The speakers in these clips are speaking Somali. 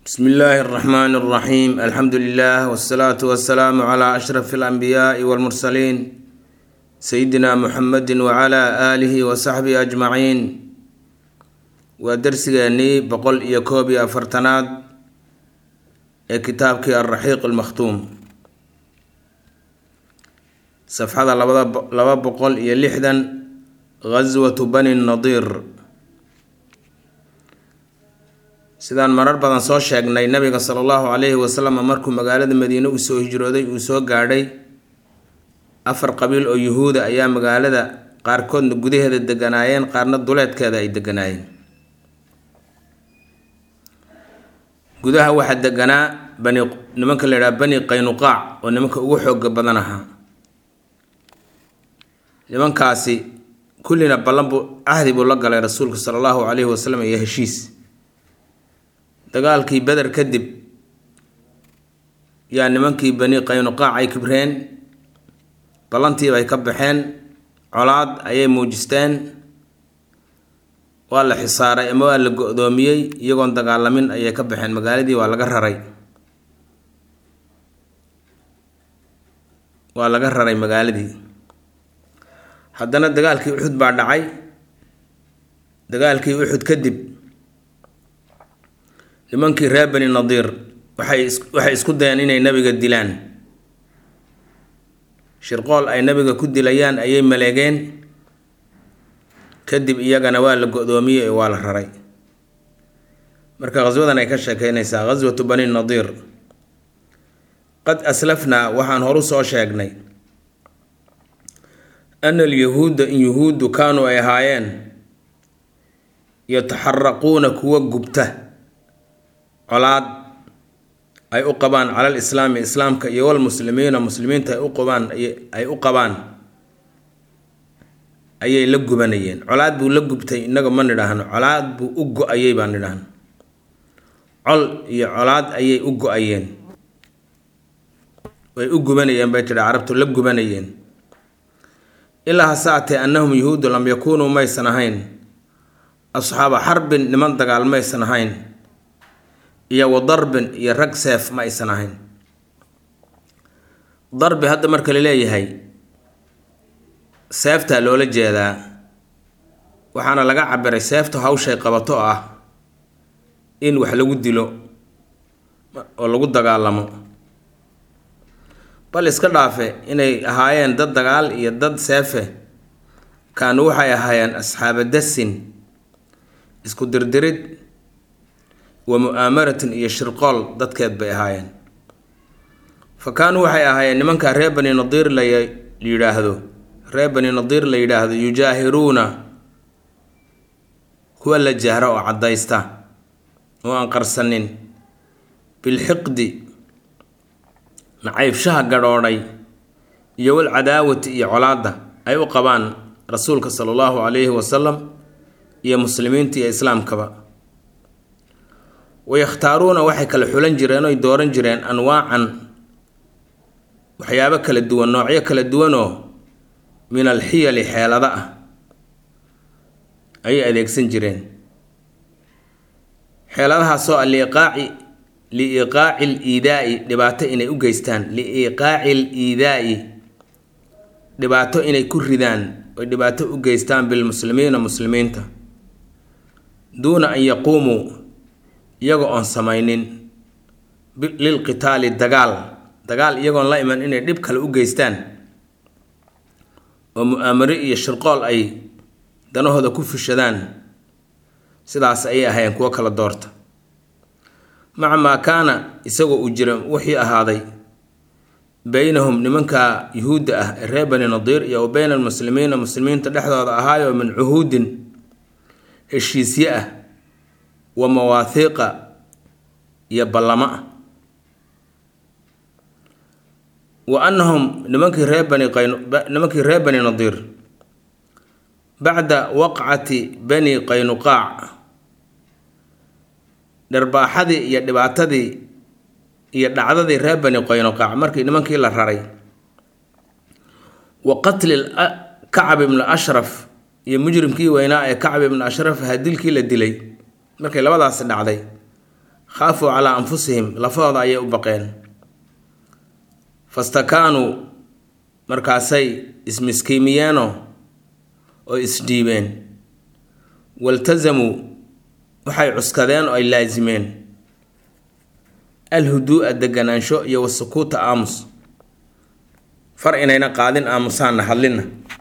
bsmi illaahi اraxmaan اraxiim alxamdu lilah wsalaatu wasalaamu cla ashraf اlanbiyaai wاlmursaliin sayidina muxamedi wcla aalihi wasaxbihi ajmaciin waa darsigeennii boqol iyo koob iyo afartanaad ee kitaabkii alraxiiq almakhtuum safxada laba boqol iyo lixdan gaswatu bani nadiir sidaan marar badan soo sheegnay nabiga sala allahu calayhi wasalam markuu magaalada madiine uu soo hijrooday uu soo gaadhay afar qabiil oo yuhuuda ayaa magaalada qaarkoodna gudaheeda deganaayeen qaarna duleedkeeda ay deganaayeen gudaha waxaa deganaa bani nimanka la yidhaha bani qaynuqaac oo nimanka ugu xooga badan ahaa nimankaasi kullina ballan buu cahdi buu la galay rasuulka sala allahu calayhi wasalam iyo heshiis dagaalkii beder kadib yaa nimankii bani qaynuqaac ay kibreen ballantiibay ka baxeen colaad ayay muujisteen waa la xisaaray ama waa la go-doomiyey iyagoon dagaalamin ayay ka baxeen magaaladii waa laga raray waa laga raray magaaladii haddana dagaalkii uxud baa dhacay dagaalkii uxud kadib nimankii reer bani nadiir waxay waxay isku dayeen inay nabiga dilaan shirqool ay nabiga ku dilayaan ayay maleegeen kadib iyagana waa la go-doomiyey waa la raray marka khaswadan ay ka sheekeynaysaa khaswatu bani nadiir qad aslafnaa waxaan horu soo sheegnay ana alyahuuda in yuhuuddu kaanuu ay ahaayeen yataxaraquuna kuwa gubta colaad ay u qabaan cala lislaami islaamka iyo walmuslimiina muslimiinta ay u qabaan ay u qabaan ayay la gubanayeen colaad buu la gubtay innaga ma nidhaahno colaad buu u go-ayay baan nidhaahno col iyo colaad ayay u go-ayeen way u gubanayeen bay tidhi carabtu la gubanayeen ilaa hase atee annahum yuhuudu lam yakuunuu maysan ahayn asxaaba xarbin niman dagaal maysan ahayn iyo wa darbin iyo rag seef ma aysan ahayn darbi hadda marka la leeyahay seeftaa loola jeedaa waxaana laga cabiray seefta hawshay qabato oo ah in wax lagu dilo oo lagu dagaalamo bal iska dhaafe inay ahaayeen dad dagaal iyo dad seefe kaanu waxay ahaayeen asxaaba dasin isku dirdirid wa mu-aamaratin iyo shirqool dadkeed bay ahaayeen fa kaanuu waxay ahaayeen nimankaa reer bani nadiir la yidhaahdo reer bani nadiir la yidhaahdo yujaahiruuna kuwa la jahra oo caddaysta oo aan qarsanin bilxiqdi nacaybshaha gadhoodhay iyo walcadaawati iyo colaadda ay u qabaan rasuulka sala allahu calayhi wasalam iyo muslimiinta iyo islaamkaba wayakhtaaruuna waxay kala xulan jireen oy dooran jireen anwaacan waxyaabo kala duwan noocyo kala duwanoo min alxiyali xeelada ah ayay adeegsan jireen xeeladahaasoo a liiqaaci liiqaaci liidaa'i dhibaato inay u geystaan liiqaaci liidaa'i dhibaato inay ku ridaan oy dhibaato u geystaan bilmuslimiina muslimiinta duuna an yaquumuu iyaga oon samaynin lilqitaali dagaal dagaal iyagoon la iman inay dhib kale u geystaan oo mu-aamaro iyo shirqool ay danahooda ku fushadaan sidaas ayay ahaayeen kuwo kala doorta maca maa kaana isagoo uu jira wixii ahaaday beynahum nimanka yuhuudda ah ee reer bani nadiir iyo wa beyna almuslimiina muslimiinta dhexdooda ahaayoo min cuhuudin heshiisye ah wa mawaahiiqa iyo ballamo ah wa annahum nimankii reer bani qaynimankii reer bani nadiir bacda waqcati bani qaynuqaac dharbaaxadii iyo dhibaatadii iyo dhacdadii reer bani qaynuqaac markii nimankii la raray wa qatli kacab ibnu ashraf iyo mujrimkii weynaa ee kacab ibnu ashraf ahaa dilkii la dilay markay labadaasi dhacday khaafuu calaa anfusihim lafahooda ayay u baqeen fastakaanuu markaasay ismiskiimiyeenoo oo isdhiibeen waltasamuu waxay cuskadeen oo ay laasimeen alhuduu'a deganaansho iyo wasukuuta aamus far inayna qaadin aamusaanna hadlinna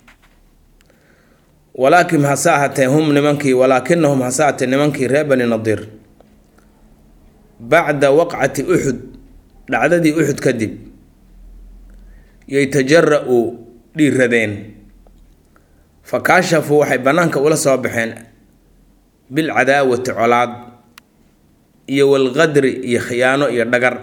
walaakin hase ahatee hum nimankii walaakinahum hase ahatee nimankii reer bani nadiir bacda waqcati uxud dhacdadii uxud kadib yaytajara-u dhiiradeen fa kaashafuu waxay bannaanka ula soo baxeen bilcadaawati colaad iyo walqadri iyo khiyaano iyo dhagar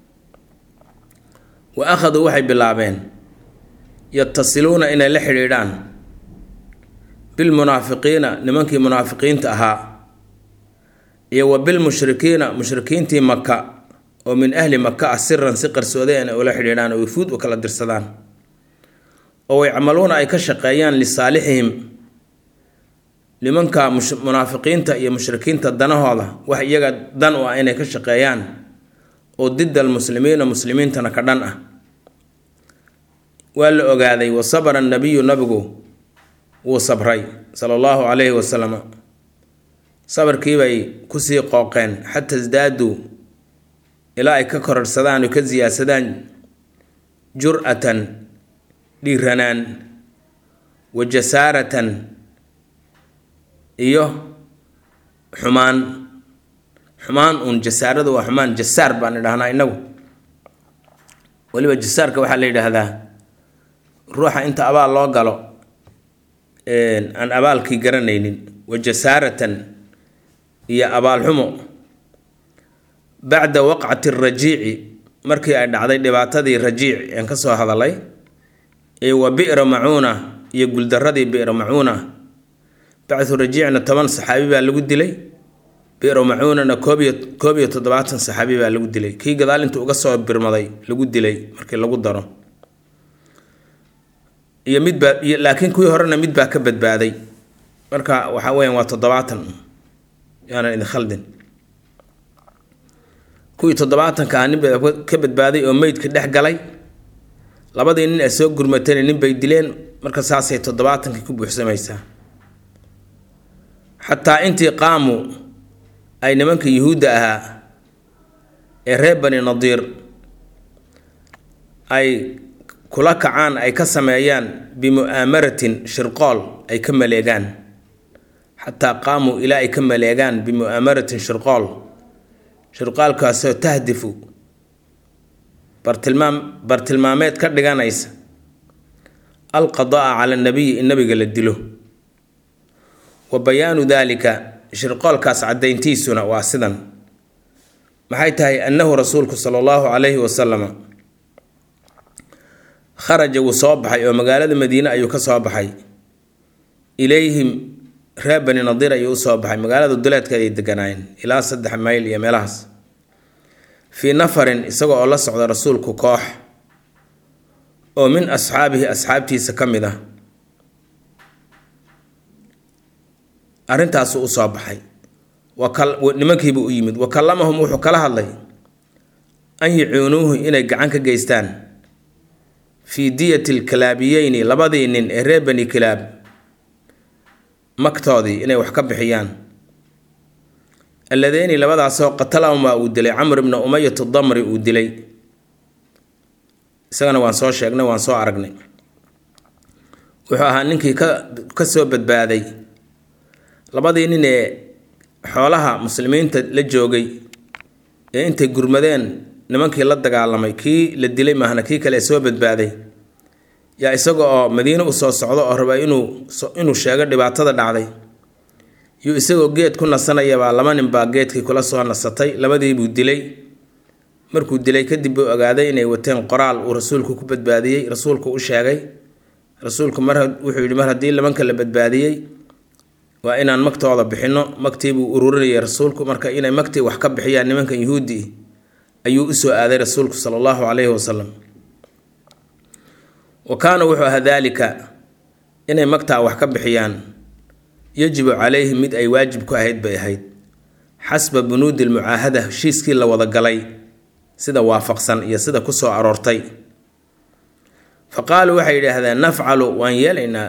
wa akhaduu waxay bilaabeen yatasiluuna inay la xidhiidhaan bilmunaafiqiina nimankii munaafiqiinta ahaa iyo wa bilmushrikiina mushrikiintii maka oo min ahli maka ah siran si qarsooday inay ula xidhiidhaan oo wafuud u kala dirsadaan oo yacmaluuna ay ka shaqeeyaan lisaalixihim nimanka munaafiqiinta iyo mushrikiinta danahooda wax iyaga dan u ah inay ka shaqeeyaan oo dida almuslimiina muslimiintana ka dhan ah waa la ogaaday wa sabara nabiyu nabigu wuu sabray sala allahu calayhi wasalam sabarkiibay kusii qooqeen xata isdaaduu ilaa ay ka kororhsadaan oo ka siyaadsadaan jur-atan dhiiranaan wa jasaaratan iyo xumaan xumaan uun jasaaradu waa xumaan jasaar baan idhahnaa inagu weliba jasaarka waxaa la yidhaahdaa ruuxa inta abaal loo galo aan abaalkii garanaynin wa jasaaratan iyo abaalxumo bacda waqcati rajiici markii ay dhacday dhibaatadii rajiic aan ka soo hadalay iyo wa bi'ra macuuna iyo guldaradii bi'ra macuuna bacdu rajiicna toban saxaabi baa lagu dilay bi'ra macuunana koobiyo koob iyo toddobaatan saxaabi baa lagu dilay kii gadaal intuu uga soo birmaday lagu dilay markii lagu daro iyo midbaa iyo laakiin kuwii horena mid baa ka badbaaday marka waxaa weyaan waa toddobaatan yaanan idin khaldin kuwii toddobaatanka ah nin baa ka badbaaday oo meydka dhex galay labadii nin ay soo gurmatayna nin bay dileen marka saasay toddobaatankii ku buuxsamaysaa xataa intii qaamu ay nimanka yuhuudda ahaa ee reer bani nadiir ay kula kacaan ay ka sameeyaan bimu'aamaratin shirqool ay ka maleegaan xataa qaamuu ilaa ay ka maleegaan bimu'aamaratin shirqool shirqaalkaasoo tahdifu bartilmaam bartilmaameed ka dhiganaysa alqadaa cala nabiyi in nabiga la dilo wa bayaanu daalika shirqoolkaas caddayntiisuna waa sidan maxay tahay annahu rasuulku sala allahu calayhi wasalama kharaja wuu soo baxay oo magaalada madiine ayuu ka soo baxay ilayhim reer bani nadiir ayuu usoo baxay magaalada duleedkeed ay deganaayeen ilaa saddex mayl iyo meelahaas fii nafarin isaga oo la socda rasuulku koox oo min asxaabihi asxaabtiisa ka mid ah arrintaasuu usoo baxay nimankiibuu u yimid wa kallamahum wuxuu kala hadlay an yacuunuuhu inay gacan ka geystaan fii diyati lkalaabiyeyni labadii nin ee reer bani kilaab magtoodii inay wax ka bixiyaan alladeyni labadaasoo qatalahuma uu dilay camr ibna umayat damri uu dilay isagana waan soo sheegnay waan soo aragnay wuxuu ahaa ninkii ka ka soo badbaaday labadii nin ee xoolaha muslimiinta la joogay ee intay gurmadeen nimankii la dagaalamay kii la dilay maahna kii kale ee soo badbaaday yaa isaga oo madiine usoo socdo oo raba inuu inuu sheego dhibaatada dhacday yuu isagoo geed ku nasanayabaa laba nin baa geedkii kula soo nasatay labadiibuu dilay markuu dilay kadib buu ogaaday inay wateen qoraal uu rasuulku ku badbaadiyey rasuulku u sheegay rasuulku mar wuxuu yidhi mar haddii labanka la badbaadiyey waa inaan magtooda bixinno magtiibuu ururinayay rasuulku marka inay magtii wax ka bixiyaan nimankan yuhuudi ayuu usoo aaday rasuulku sala allahu calayhi wasalam wa kaana wuxuu ahaa daalika inay magtaa wax ka bixiyaan yajibu calayhim mid ay waajib ku ahayd bay ahayd xasba bunuudi lmucaahada heshiiskii la wada galay sida waafaqsan iyo sida ku soo aroortay fa qaaluu waxay yidhaahdeen nafcalu waan yeelaynaa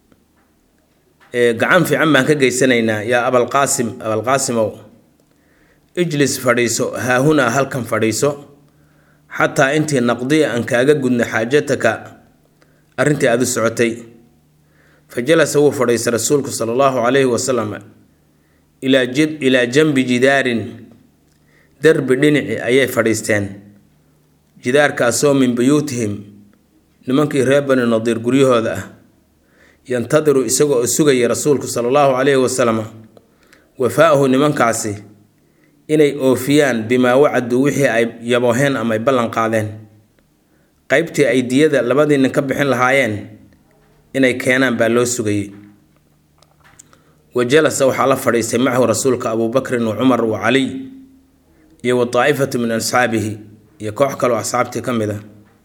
gacan fiican baan ka geysanaynaa yaa abalqaasim abalqaasimow ijlis fadhiiso haahunaa halkan fadhiiso xataa intii naqdiya aan kaaga gudno xaajataka arrintii aada u socotay fa jalasa wuu fadhiistay rasuulku sala allahu calayhi wasalam ilaa janbi jidaarin derbi dhinaci ayay fadhiisteen jidaarkaasoo min buyuutihim nimankii reer bani nadiir guryahooda ah yantadiru isagoo sugaya rasuulku sala allahu calayhi wasalam wafaa-ahu nimankaasi inay oofiyaan bimaa wacaduu wixii ay yabooheen ama ay ballan qaadeen qeybtii ay diyada labadii nin ka bixin lahaayeen inay keenaan baa loo sugayay wa jalasa waxaa la fadhiistay macahu rasuulka abuubakrin wa cumar wa caliy iyo wa daa'ifatu min asxaabihi iyo koox kaloo asxaabtii ka mid a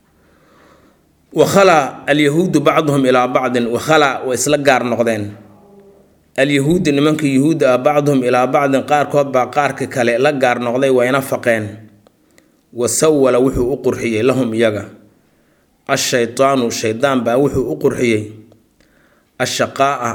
wakhalaa alyahuudu bacduhum ilaa bacdin wakhalaa way isla gaar noqdeen alyahuudu nimankii yuhuudda ah bacduhum ilaa bacdin qaarkood baa qaarka kale la gaar noqday wayna faqeen wa sawala wuxuu u qurxiyey lahum iyaga ashaytaanu shaydaan baa wuxuu u qurxiyey ashaqaa'a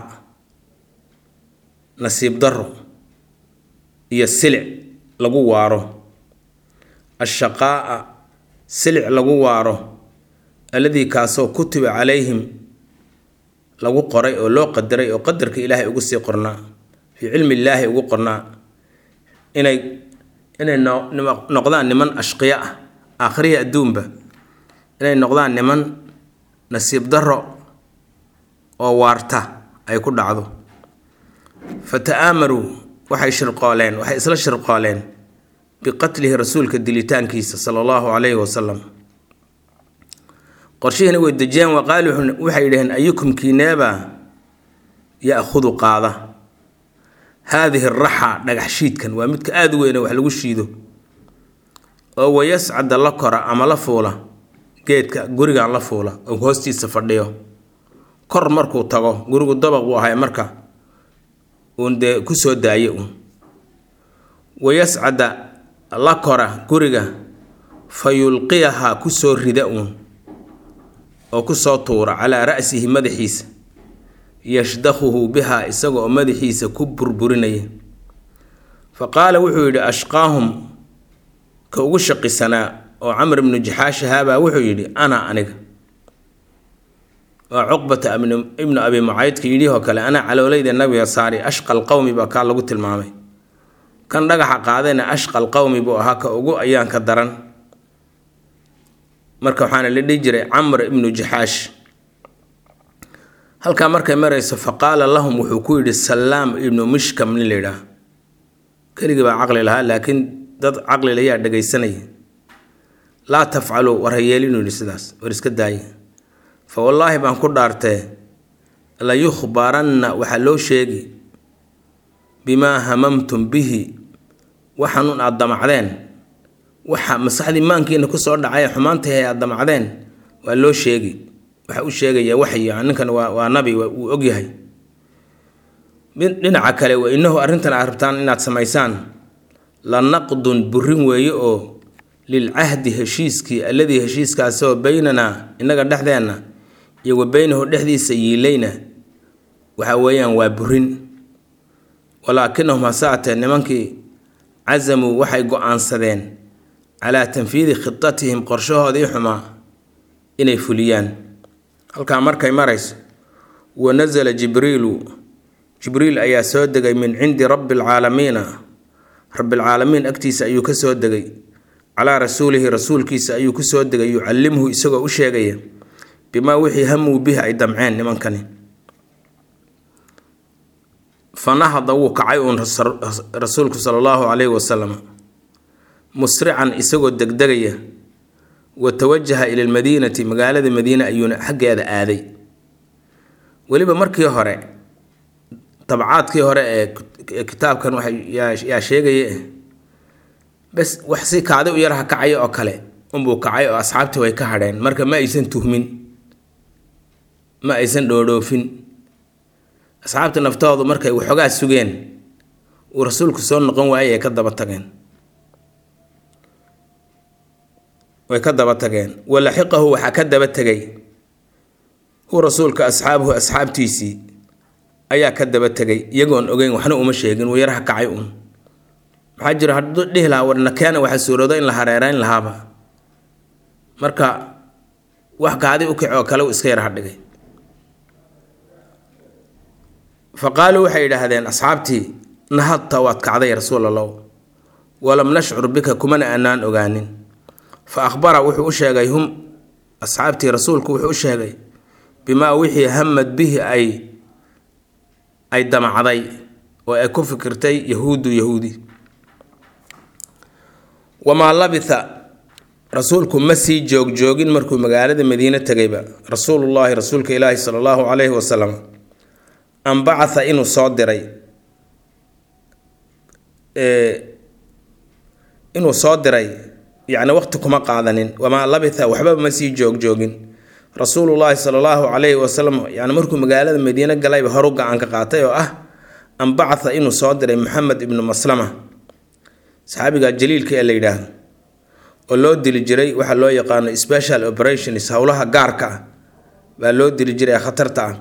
nasiib daro iyo silic lagu waaro ashaqaa'a silic lagu waaro alladii kaasoo kutiba calayhim lagu qoray oo loo qadaray oo qadarka ilaahay ugu sii qornaa fii cilmi illaahi ugu qornaa inay inay noqdaan niman ashqiya ah aakhirihii adduunba inay noqdaan niman nasiib daro oo waarta ay ku dhacdo fa ta'aamaruu waxay shirqooleen waxay isla shirqooleen biqatlihi rasuulka dilitaankiisa sala allahu calayhi wasalam qorshihiina way dejiyeen waqaali waxay yidhaheen ayukum kiineeba ya-khudu qaada haadihi raxa dhagax shiidkan waa midka aada u weyne wax lagu shiido oo wayascada la kora ama la fuula geedka gurigan la fuula oo hoostiisa fadhiyo kor markuu tago gurigu dabaq buu ahay marka uun dee kusoo daaye uun wayascada la kora guriga fa yulqiyahaa kusoo rida uun oo kusoo tuura calaa ra'sihi madaxiisa yashdakhuhu bihaa isaga oo madaxiisa ku burburinaya fa qaala wuxuu yidhi ashqaahum ka ugu shaqisanaa oo camr ibnu jaxaash ahaabaa wuxuu yidhi ana aniga waa cuqbata ibnu abi mucaydka yidhihoo kale anaa caloolayda nabiga saari ashqal qowmi baa kaa lagu tilmaamay kan dhagaxa qaadayna ashqal qowmi buu ahaa ka ugu ayaan ka daran marka waxaana la dhihi jiray camr ibnu jaxaash halkaa markay marayso fa qaala lahum wuxuu ku yidhi salaam ibnu mishkam nin layidhaah keligii baa caqli lahaa laakiin dad caqli layaa dhagaysanaya laa tafcaluu war hayeelinuu yidhi sidaas war iska daaya fa wallaahi baan ku dhaartee la yukhbaranna waxaa loo sheegi bimaa hamamtum bihi waxanuun aada damacdeen waxa masaxdii maankiina kusoo dhacay xumaantahay aada damacdeen waa loo sheegi waxa u sheegaya waxyi ninkan waa waa nabi wuu ogyahay dhinaca kale wa inahu arrintan aad rabtaan inaad samaysaan la naqdun burin weeye oo lilcahdi heshiiskii alladii heshiiskaasoo baynanaa innaga dhexdeenna iyo wa beynahu dhexdiisa yiilayna waxa weeyaan waa burin walaakinahum hasaatee nimankii casamuu waxay go-aansadeen calaa tanfiidi khidatihim qorshahoodii xumaa inay fuliyaan halkaa markay marayso wa nasala jibriilu jibriil ayaa soo degay min cindi rabbi alcaalamiina rabbilcaalamiin agtiisa ayuu ka soo degay calaa rasuulihi rasuulkiisa ayuu ku soo degay yucallimhu isagoo u sheegaya bimaa wixii hamuu bihi ay damceen nimankani fanahada wuu kacay uun rasuulku sala allahu calayhi wasalam musrican isagoo degdegaya wa tawajaha ila lmadiinati magaalada madiine ayuuna xaggeeda aaday weliba markii hore dabcaadkii hore ee kitaabkan yaa sheegaya bes wax si kaadi u yaraha kacaya oo kale unbuu kacay oo asxaabtii way ka hadheen marka ma aysan tuhmin ma aysan dhoodhoofin asxaabta naftoodu markay waxoogaa sugeen uu rasuulku soo noqon waayay ay ka daba tageen way ka daba tageen walaxiqahu waxaa ka daba tegay hu rasuulka asxaabuhu asxaabtiisii ayaa ka daba tegay iyagoon ogeyn waxna uma sheegin wuu yaraha kacay uun maxaa jira hadduu dhihi lahaa warnakeena waxaa suuroodo in la hareerayn lahaaba marka wax kaadi u kic oo kale uu iska yaraha dhigay fa qaaluu waxay yidhaahdeen asxaabtii nahadta waad kacday rasuul allow walam nashcur bika kumana aanaan ogaanin fa akhbara wuxuu u sheegay hum asxaabtii rasuulku wuxuu u sheegay bimaa wixii hamad bihi ay ay damacday oo ay ku fikirtay yahuudu yahuudi wamaa labitha rasuulku ma sii joogjoogin markuu magaalada madiine tegayba rasuulullaahi rasuulka ilaahi sala allahu calayhi wasalam an bacatha inuu soo diray inuu soo diray yacni waqti kuma qaadanin wamaa labitha waxba ma sii joogjoogin rasuulullaahi sala allahu calayhi wasalam yani markuu magaalada madiine galayba horu gacan ka qaatay oo ah an bacatha inuu soo diray maxamed ibnu maslama saxaabiga jaliilka ee la yidhaahdo oo loo dili jiray waxaa loo yaqaano special operations howlaha gaarka ah baa loo dili jiray ee khatarta ah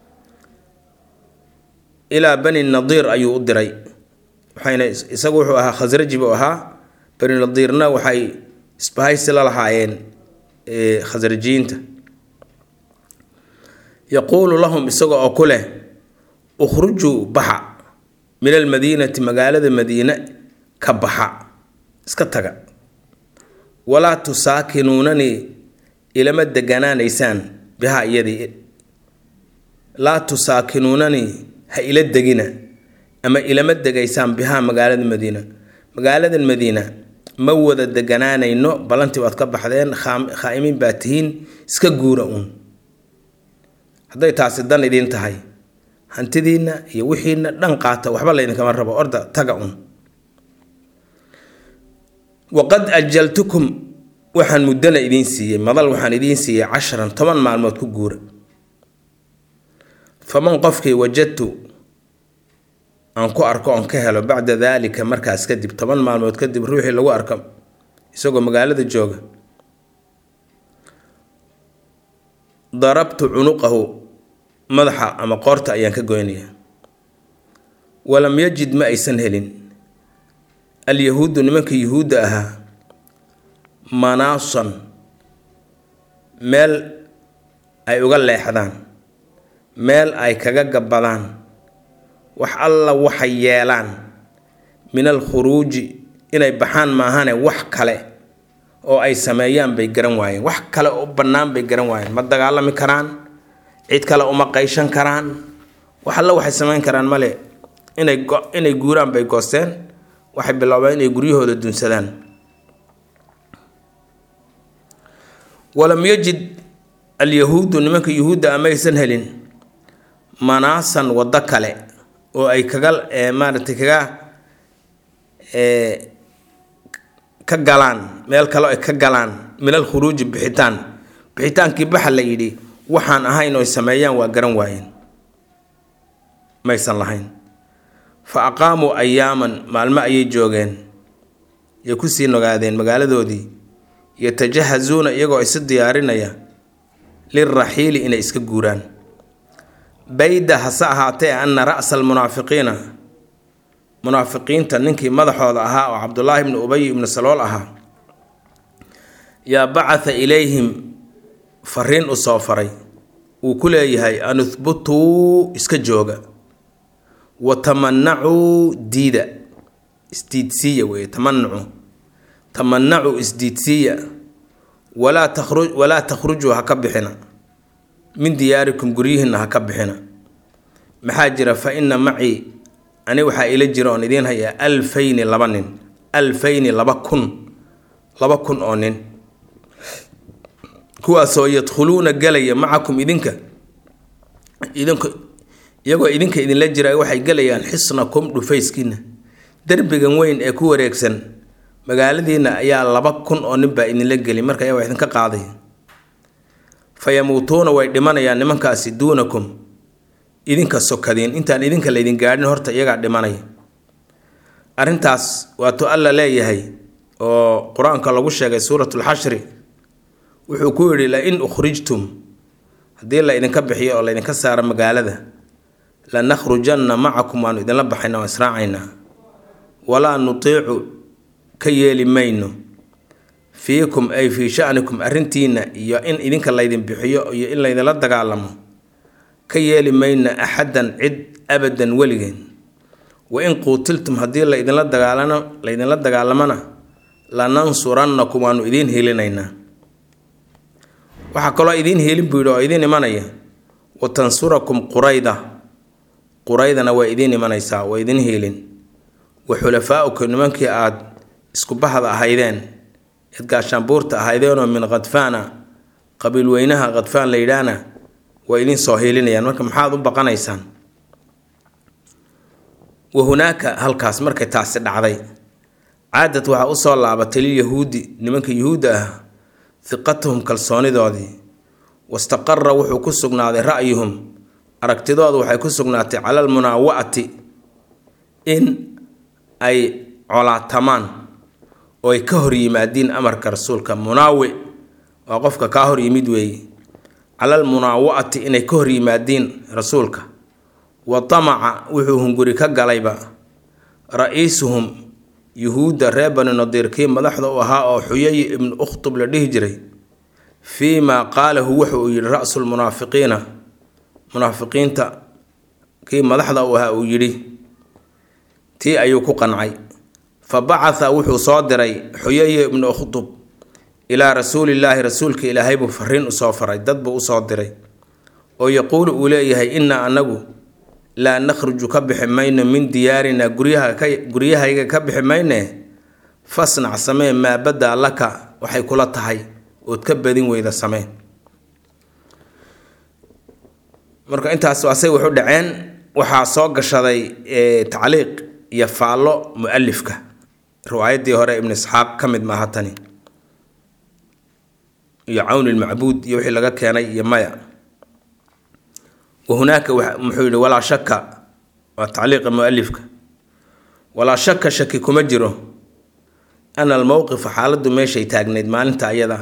ilaa bani nadiir ayuu u diray waxayna isagu wuxuu ahaa khasraji buu ahaa bani nadiirna waxay isbahaysi la lahaayeen khasrajiyiinta yaquulu lahum isaga oo ku leh ukhrujuu baxa min almadiinati magaalada madiine ka baxa iska taga walaa tusaakinuunanii ilama deganaanaysaan bihaa iyadii laa tusaakinuunanii ha ila degina ama ilama degaysaan bihaa magaalada madiina magaaladan madiina ma wada deganaanayno ballantii waad ka baxdeen khaa'imiin baa tihiin iska guura uun hadday taasi dan idiin tahay hantidiinna iyo wixiina dhan qaata waxba laydinkama rabo orda taga un waqad ajaltukum waxaan muddana idiin siiyey madal waxaan idiin siiyey casharan toban maalmood ku guura faman qofkii wajadtu aan ku arko oon ka helo bacda daalika markaas kadib toban maalmood kadib ruuxii lagu arko isagoo magaalada jooga darabtu cunuqahu madaxa ama qoorta ayaan ka goynaya walam yajid ma aysan helin alyahuudu nimankii yuhuudda ahaa manaasan meel ay uga leexdaan meel ay kaga gabbadaan wax alla waxay yeelaan min alkhuruuji inay baxaan maahane wax kale oo ay sameeyaan bay garan waayeen wax kale oo bannaan bay garan waayeen ma dagaalami karaan cid kale uma qayshan karaan wax alla waxay samayn karaan male inay inay guuraan bay goosteen waxay biloobeen inay guryahooda dunsadaan walam yajid alyahuudu nimanka yuhuudda amaysan helin manaasan waddo kale oo ay kaga maaragtay kaga ka galaan meel kale ay ka galaan min alkhuruuji bixitaan bixitaankii baxa la yidhi waxaan ahayn oy sameeyaan waa garan waayeen maysan lahayn fa aqaamuu ayaaman maalmo ayay joogeen yay kusii nogaadeen magaaladoodii yatajahazuuna iyagoo isu diyaarinaya lilraxiili inay iska guuraan bayda hase ahaatee ana ra'sa almunaafiqiina munaafiqiinta ninkii madaxooda ahaa oo cabdulaahi ibnu ubay ibnu salool ahaa yaa bacatha ilayhim fariin u soo faray uu ku leeyahay an uhbutuu iska jooga wa tamanacuu diida isdiidsiiya weeye tamanacu tamanacuu isdiidsiiya walaa takhru walaa takhrujuu ha ka bixina min diyaarikum guryihiinna ha ka bixina maxaa jira fa ina macii ani waxaa ila jira oon idiin hayaa alfayni laba nin alfayni laba kun laba kun oo nin kuwaasoo yadkhuluuna galaya macakum idinka idinku iyagoo idinka idinla jira waxay gelayaan xisnakum dhufayskiina derbigan weyn ee ku wareegsan magaaladiina ayaa laba kun oo nin baa idinla geli marka ayaa wax idinka qaaday fa yamuutuuna way dhimanayaan nimankaasi duunakum idinka sokadiin intaan idinka laydin gaadhin horta iyagaa dhimanaya arrintaas waatuu alla leeyahay oo qur-aanka lagu sheegay suuratulxashri wuxuu ku yidhi la-in ukhrijtum haddii la idinka bixiyo oo laydinka saaro magaalada lanakhrujanna macakum waanu idinla baxayna waan israacaynaa walaa nutiicu ka yeeli mayno fiikum ay fii shanikum arrintiina iyo in idinka laydin bixiyo iyo in laydinla dagaalamo ka yeeli mayna axadan cid abadan weligeen wain quutiltum haddii laydinla dagaalano laydinla dagaalamana lanansurannakum waanu idiin helinaynaa waxaa kaloo idiin helin buu yidhi oo idiin imanaya wa tansurakum qurayda quraydana waa idiin imanaysaa waa idiin helin wa xulafaaukum nimankii aada isku bahda ahaydeen eed gaashaanbuurta ahaydeenoo min khadfaana qabiil weynaha khadfaan la yidhaahna waa idiin soo helinayaan marka maxaad u baqanaysaan wa hunaaka halkaas markay taasi dhacday caadad waxaa usoo laabatay lilyahuudi nimanka yuhuudda ah hiqatuhum kalsoonidoodii wastaqara wuxuu ku sugnaaday ra'yuhum aragtidoodu waxay ku sugnaatay cala almunaawa'ati in ay colaatamaan oo ay ka hor yimaadiin amarka rasuulka munaawi waa qofka kaa hor yimid weeye cala almunaawa'ati inay ka hor yimaadiin rasuulka wa tamaca wuxuu hunguri ka galayba ra-iisuhum yuhuudda reer bani nadiir kii madaxda u ahaa oo xuyay ibnu ukhtub la dhihi jiray fii maa qaalahu wuxa uu yidhi ra-sulmunaafiqiina munaafiqiinta kii madaxda u ahaa uu yidhi tii ayuu ku qancay fa bacatha wuxuu soo diray xuyay ibnu ukhtub ilaa rasuulillaahi rasuulka ilaahay buu fariin usoo faray dad buu usoo diray oo yaquulu uu leeyahay innaa anagu laa nakhruju ka bixi mayno min diyaarinaa guryahayga ka bixi mayne fasnac samee maa badaa laka waxay kula tahay ood ka badin weyda samee marka intaas asay waxu dhaceen waxaa soo gashaday tacliiq iyo faallo mu-alifka riwaayaddii hore ibnu isxaaq ka mid maaha tani iyo cawni lmacbuud iyo wixii laga keenay iyo maya wahunaaka muxuu yihi walaa shaka waa tacliiqa mualifka walaa shaka shaki kuma jiro ana almowqifa xaaladdu meeshay taagnayd maalinta ayada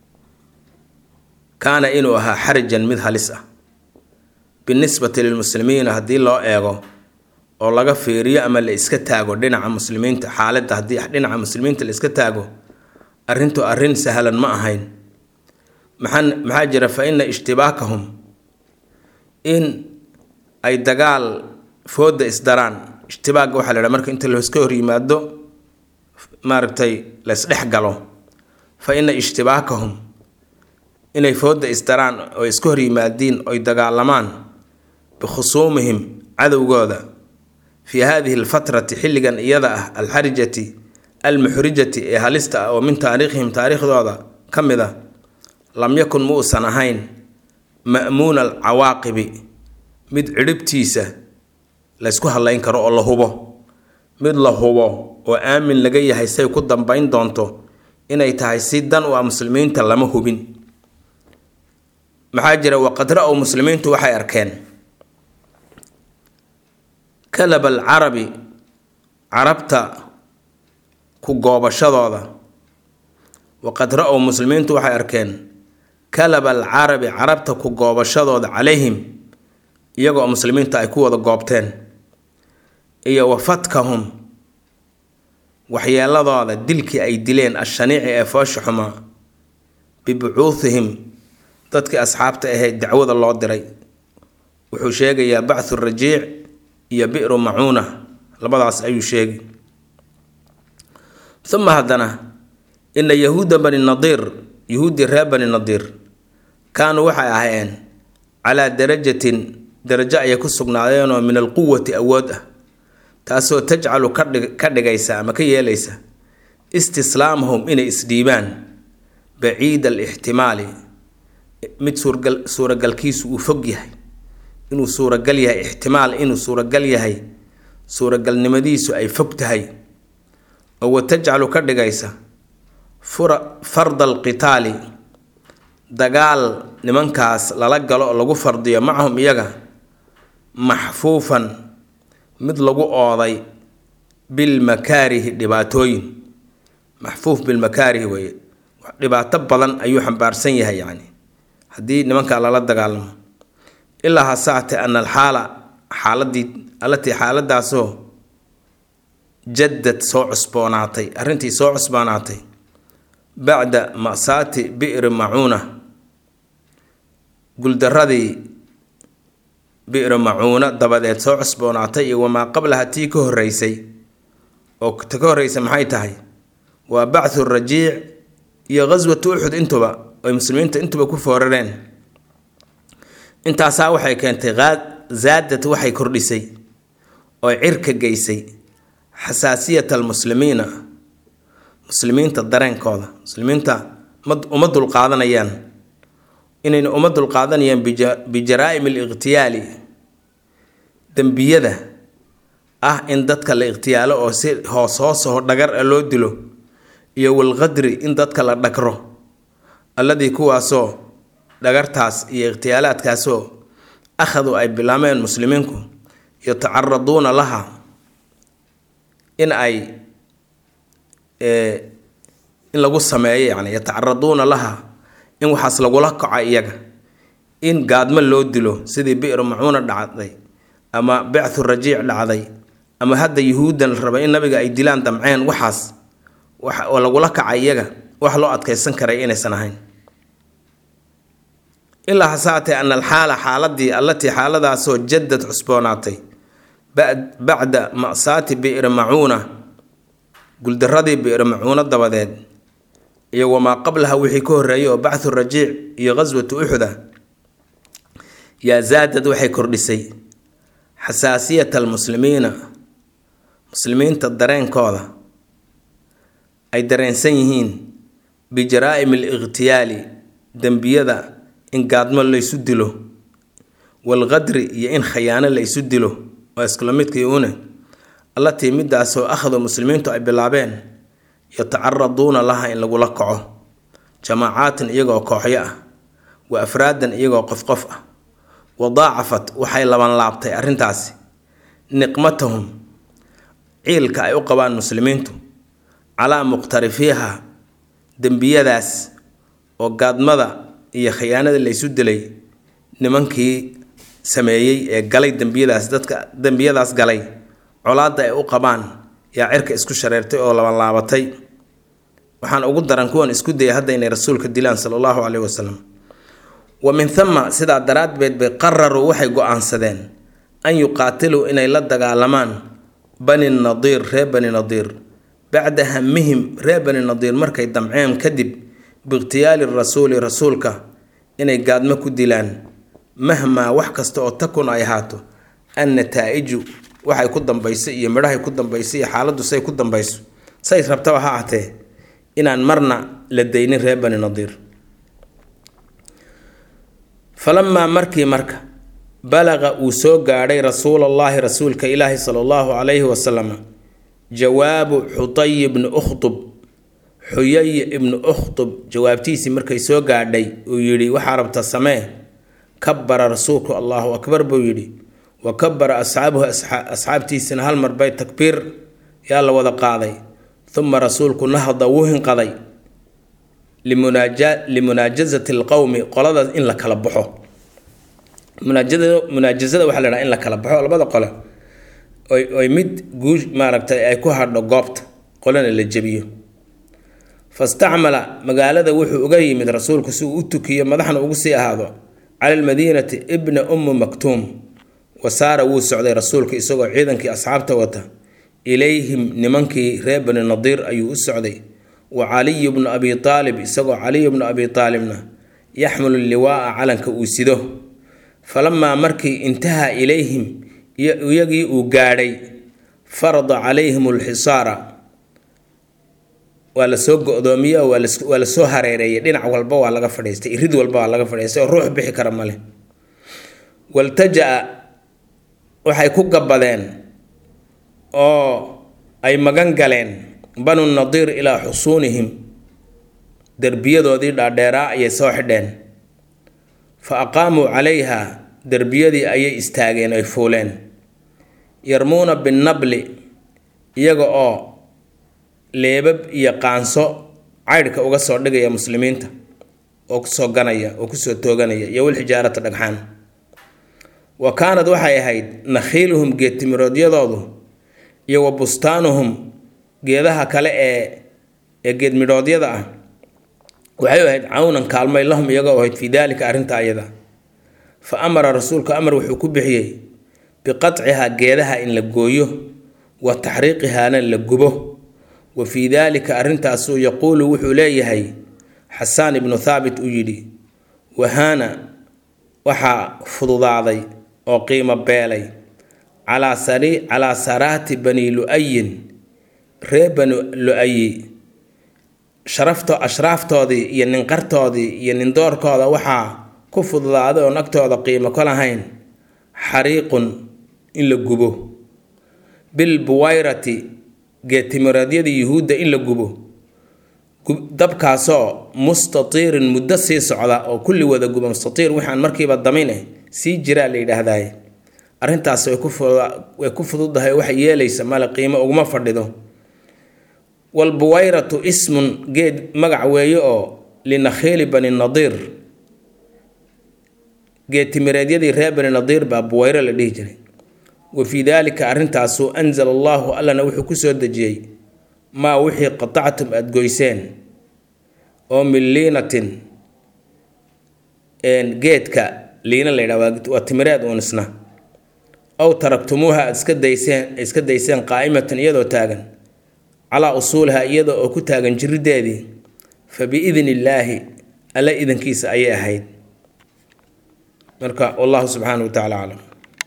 kaana inuu ahaa xarijan mid halis ah binisbati lilmuslimiina haddii loo eego oo laga fiiriyo ama la iska taago dhinaca muslimiinta xaaladda haddii dhinaca muslimiinta la iska taago arrintu arrin sahlan ma ahayn maxaa maxaa jira fa ina ishtibaakahum in ay dagaal fooda isdaraan ishtibaagga waxaa la idhaha marka inta laiska hor yimaado maaragtay la isdhex galo fa ina ishtibaakahum inay fooda isdaraan oo iska hor yimaadiin oy dagaalamaan bikhusuumihim cadowgooda fii hadihi alfatrati xilligan iyada ah alxarijati almuxrijati ee halista ah oo min taariikhihim taariikhdooda ka mid a lam yakun ma uusan ahayn ma'muuna alcawaaqibi mid cidhibtiisa laysku hadlayn karo oo la hubo mid la hubo oo aamin laga yahay say ku dambayn doonto inay tahay si dan u ah muslimiinta lama hubin maxaa jira waqad ra-ow muslimiintu waxay arkeen kalab alcarabi carabta ku goobashadooda waqad ra-ow muslimiintu waxay arkeen kalab alcarabi carabta ku goobashadooda calayhim iyagoo muslimiinta ay ku wada goobteen iyo wafatkahum waxyeeladooda dilkii ay dileen ashaniici ee foosha xumaa bibucuuhihim dadkii asxaabta ahayd dacwada loo diray wuxuu sheegayaa bachu rajiic iyo bi'ru macuuna labadaas ayuu sheegi uma haddana ina yahuuda bani nadiir yahuuddii reer bani nadiir kaanuu waxay ahaayeen calaa darajatin darajo ayay ku sugnaadeenoo min alquwati awood ah taasoo tajcalu ka dhigaysa ama ka yeelaysa istislaamahum inay isdhiibaan baciida alixtimaali mid suuragalkiisu uu fog yahay inuu suuragal yahay ixtimaal inuu suuragal yahay suuragalnimadiisu ay fog tahay oo wa tajcalu ka dhigaysa farda alqitaali dagaal nimankaas lala galo oo lagu fardiyo macahum iyaga maxfuufan mid lagu ooday bilmakaarihi dhibaatooyin maxfuuf bilmakaarihi weeye dhibaato badan ayuu xambaarsan yahay yacni haddii nimankaa lala dagaalamo ilaa hasaate ana alxaala xaaladii allatii xaaladaasoo jaddad soo cusboonaatay arrintii soo cusboonaatay bacda masaati bi'ri macuuna guldaradii bi'ri macuuna dabadeed soo cusboonaatay iyo wamaa qablaha tii ka horreysay oo ta ka horreysay maxay tahay waa bacthu rajiic iyo ghaswatu uxud intuba oy muslimiinta intuba ku foorareen intaasaa waxay keentay zaadad waxay kordhisay oo cirka geysay xasaasiyat almuslimiina muslimiinta dareenkooda muslimiinta uma dulqaadanayaan inayna uma dulqaadanayaan bijaraa'im aliqhtiyaali dembiyada ah in dadka la ikhtiyaalo oo si hoos hoosaho dhagar a loo dilo iyo walqadri in dadka la dhagro alladii kuwaasoo dhagartaas iyo ikhtiyaalaadkaasoo akhadu ay bilaameen muslimiinku yatacaraduuna laha in ay in lagu sameeyo yani yatacaraduuna laha in waxaas lagula kaco iyaga in gaadmo loo dilo sidii bi'ru macuuna dhacday ama bicthu rajiic dhacday ama hadda yuhuuddan la raba in nabiga ay dilaan damceen waxaas oo lagula kaca iyaga wax loo adkaysan karay inaysan ahayn ilaa hasaatee ana alxaala xaaladii allatii xaaladaasoo jaddad cusboonaatay bacda masaati bi'ri macuuna guldaradii bi'ri macuuna dabadeed iyo wamaa qablaha wixii ka horreeyay oo bacthu rajiic iyo ghaswatu uxuda yaa zaadad waxay kordhisay xasaasiyata almuslimiina muslimiinta dareenkooda ay dareensan yihiin bijaraa'im aliqhtiyaali dembiyada in gaadmo laysu dilo walqadri iyo in khayaano laysu dilo waa iskula midkii une allatii midaasoo akhadu muslimiintu ay bilaabeen yatacaraduuna laha in lagula kaco jamaacaatan iyagoo kooxyo ah wa afraadan iyagoo qof qof ah wadaacafat waxay laban laabtay arrintaasi niqmatahum ciilka ay u qabaan muslimiintu calaa muqhtarifiiha dembiyadaas oo gaadmada iyo khiyaanada laysu dilay nimankii sameeyey ee galay dembiyadaas dadka dembiyadaas galay colaadda ay u qabaan yaa cirka isku shareertay oo labanlaabatay waxaan ugu daran kuwan isku dayay hadda inay rasuulka dilaan sala allahu caleyhi wasalam wa min thama sidaa daraaddeed bay qararuu waxay go-aansadeen an yuqaatiluu inay la dagaalamaan bani nadiir reer bani nadiir bacda hamihim reer bani nadiir markay damceen kadib biikhtiyaali rasuuli rasuulka inay gaadmo ku dilaan mahmaa wax kasta oo takun ay ahaato an nataa-iju waxay ku dambayso iyo midhahay ku dambayso iyo xaaladdu say ku dambayso say rabtaba ha ahtee inaan marna la daynin reer bani nadiir falamaa markii marka balaqa uu soo gaadhay rasuulallaahi rasuulka ilaahi sala allahu calayhi wasalam jawaabu xutay ibni ukhtub xuyay ibnu ukhtub jawaabtiisii markay soo gaadhay uu yidhi waxaa rabta samee kabara rasuulku allahu akbar buu yidhi wa kabara asxaabuhu asxaabtiisina hal mar bay takbiir yaa la wada qaaday uma rasuulku nahda wuu hinqaday limunaajazati alqowmi qoladaas in la kala baxo munaajazada waxaa la dhaha in la kala baxo labada qole oy mid guush maaragtay ay ku hadho goobta qolena la jebiyo fastacmala magaalada wuxuu uga yimid rasuulku si uu u tukiyo madaxna ugu sii ahaado cala almadiinati ibna ummu maktuum wasaara wuu socday rasuulka isagoo ciidankii asxaabta wata ilayhim nimankii reer bani nadiir ayuu u socday wa caliyu bnu abi aalib isagoo caliyu bnu abi aalibna yaxmilu liwaaa calanka uu sido falamaa markii intahaa ilayhim iyagii uu gaadhay farada calayhim alxisaara waa lasoo go-doomiye oo waa lasoo hareereeyay dhinac walba waa laga fadhiistay irid walba waa laga fadhiistay oo ruux bixi kara male waltaja-a waxay ku gabbadeen oo ay magan galeen banu nadiir ilaa xusuunihim derbiyadoodii dhaadheeraa ayay soo xidheen fa aqaamuu calayha derbiyadii ayay istaageen ay fuuleen yarmuuna binnabli iyaga oo leebab iyo qaanso caydhka uga soo dhigaya muslimiinta oo kusoo ganaya oo kusoo tooganaya iyo walxijaarata dhagxaan wa kaanad waxay ahayd nakhiiluhum geedtimiroodiyadoodu iyo wa bustaanuhum geedaha kale ee ee geedmidhoodyada ah waxay ahayd cawnan kaalmay lahum iyagoo ahayd fii daalika arrinta ayada fa amara rasuulku amar wuxuu ku bixiyey biqatcihaa geedaha in la gooyo wa taxriiqihaana la gubo wa fii daalika arrintaasuu yaquulu wuxuu leeyahay xasaan ibnu thaabit uu yidhi wahaana waxaa fududaaday oo qiimo beelay calaa sari calaa saraati bani lu-ayin ree bani lu-ayi sharafto ashraaftoodii iyo ninqartoodii iyo nindoorkooda waxaa ku fududaaday oon agtooda qiimo ka lahayn xariiqun in la gubo bilbuwayrati geetimireedyadii yuhuudda in la gubo dabkaasoo mustatiirin muddo sii socda oo kulli wada guba mustatiir waxaan markiiba damin sii jiraa la yidhaahdaye arrintaas way ku fududahay waxay yeelaysa male qiimo uguma fadhido walbuwayratu ismun geed magac weeye oo linakhiili bani nadiir geedtimireedyadii reer bani nadiir baa buwayro la dhihi jiray wa fii daalika arrintaasu anzala allaahu allana wuxuu ku soo dejiyey maa wixii qatactum aada goyseen oo min liinatin geedka liina la yidhaha waa timireed uun isna ow taraktumuuha aada iska dayseen iska dayseen qaa'imatan iyadoo taagan calaa usuuliha iyada oo ku taagan jirideedii fa biidni illaahi alla idankiisa ayay ahayd marka wallahu subxaanahu wa tacala aclam